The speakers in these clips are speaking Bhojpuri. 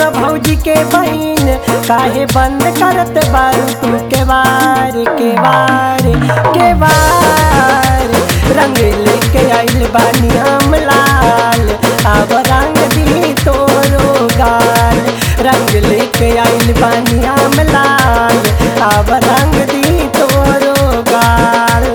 सुन भौजी के बहन काहे बंद करत बारू तू के वार के वार के वार रंग लेके आइल बानी हम लाल अब रंग दी तोरो गाल रंग लेके आइल बानी हम लाल अब रंग दी तोरो गाल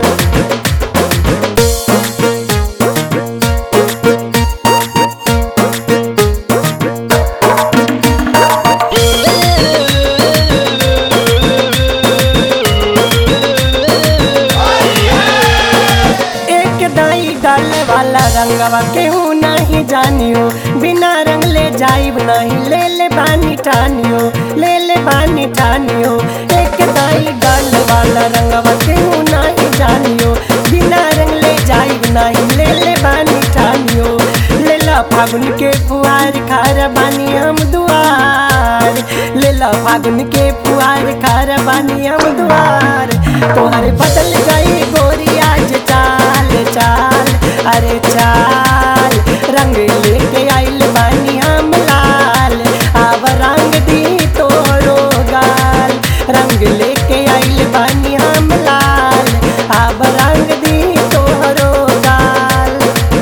एक दाई डाल वाला रंगवा केहू नहीं जानियो बिना रंग ले जाइब नहीं ले ले बानी ठानियो ले ले बानी ठानियो एक दाई डाल वाला रंगवा केहू नहीं जानियो बिना रंग ले जाइब नहीं ले ले बानी ठानियो ले ला फागुन के पुआर खार बानी हम दुआर ले ला फागुन के पुआर खार बानी हम दुआर तोहर बदल गई गोरी आज चाल चाल अरे चाल रंग लेके आइल बानी हम लाल अब रंग दी तोरो गाल रंग लेके आइल बानी हम लाल अब रंग दी तोरो गाल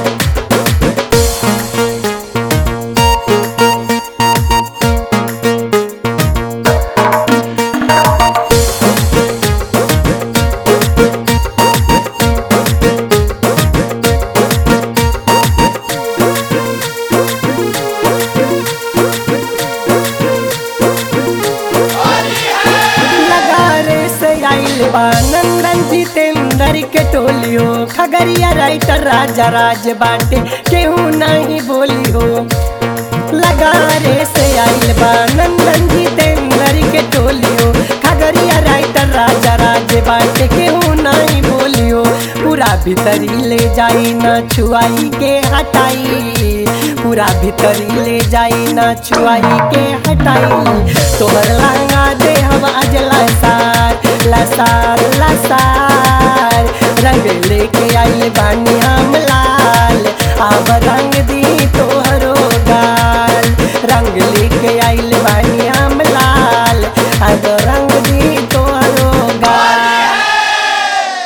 लगारे से आइल बा नंदन जितेंद्र के टोलियो खगरिया राइटर राजा राज बाटे केहू नहीं बोली हो लगारे से आइल बा नंदन जितेंद्र के टोलियो खगरिया राइटर राजा राज बाटे केहू नहीं बोलियो पूरा भीतरी ले जाई न छुआई के हटाई पूरा भीतरी ले जाई न छुआई के हटाई तोहर लांगा दे हम आज लसार लसार लसार रंग लेके आई बानी